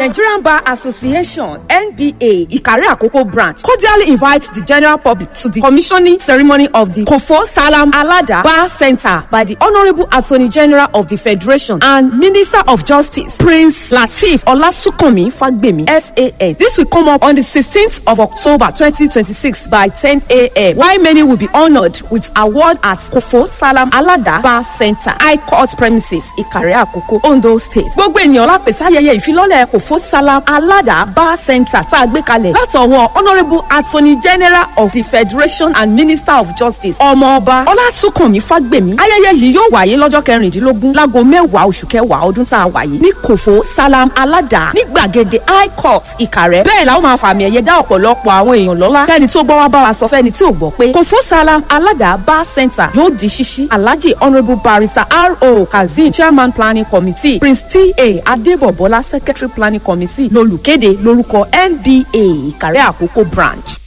Nigerian Bar Association NBA Ikare Akoko branch cordially invites the general public to the commissioning ceremony of the Kofo Salam Alada Bar Center by the Honourable Attorney General of the Federation and Minister of Justice Prince Lateef Olasunkami Fagbemi SAN. This will come up on the 16th of October 2026 by 10 a.m. While many will be honoured with award at Kofo Salam Alada Bar Center High Court premises Ikare Akoko Ondo State. Gbogbo ènìyàn lápèsè ayẹyẹ ìfilọ́lẹ̀ Kofo Salam Alada Bar Center tá a gbé kalẹ̀ látọwọ́ Honourable Attorney General of the Federation and Minister of Justice Ọmọọba Ọlásùnkànmí Fágbèmí. Ayẹyẹ yìí yóò wáyé lọ́jọ́ kẹrìndínlógún láago mẹ́wàá oṣù kẹwàá ọdún tá a wà yìí ní Kofo Salam Alada ní gbàgede High Court Ìkàrẹ́. Bẹ́ẹ̀ la ó máa fàmì ẹ̀yẹ dá ọ̀pọ̀lọpọ̀ àwọn èèyàn lọ́lá. Kẹ́ni tó gbọ́ wá bá wa sọ fẹ́ni tí ò gbọ́ pé Kofo Salam Alada Bar Center yóò di ṣíṣí. Alhaji Honourable Barrister R.O. Kazeem Chairman Planning Committee Prince T.A. Adébọ̀bọ́lá Secretary Planning Committee lolùkéde lórúkọ NBA Ìkàrẹ́ Àkókò branch.